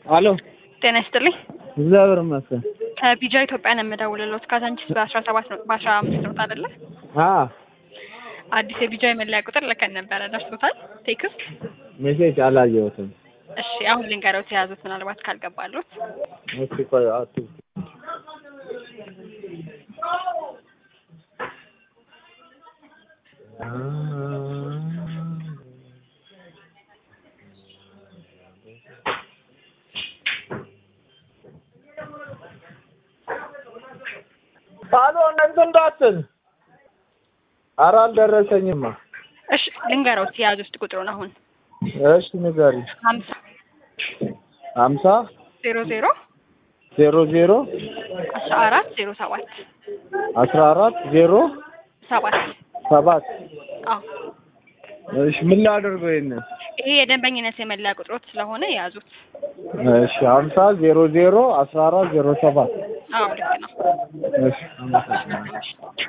አሎ ጤና ይስጥልኝ። እግዚአብሔር ይመስገን። ከቢጃ ኢትዮጵያ ነው የምደውልልዎት። ካዛንቺስ በአስራ ሰባት ነው በአስራ አምስት ነው አይደለ? አ አዲስ የቢጃ የመለያ ቁጥር ልከን ነበረ። ደርሶታል ቴክስት? ሜሴጅ አላየሁትም። እሺ አሁን ልንገረው የያዙት ምናልባት ካልገባሉት። እስኪ ቆይ አቱ አሎ እንትን እንዳትል። ኧረ አልደረሰኝማ። እሺ ልንገረውት የያዙት ቁጥሩን አሁን እሺ ንገሪ። ሀምሳ ሀምሳ ዜሮ ዜሮ ዜሮ ዜሮ አስራ አራት ዜሮ ሰባት አስራ አራት ዜሮ ሰባት ሰባት አዎ እሺ ምን ላደርገው ይሄንን? ይሄ የደንበኝነት የመለያ ቁጥሮት ስለሆነ የያዙት። እሺ ሀምሳ ዜሮ ዜሮ አስራ አራት ዜሮ ሰባት አዎ ልክ ነው። እሺ አመሰግናለሁ።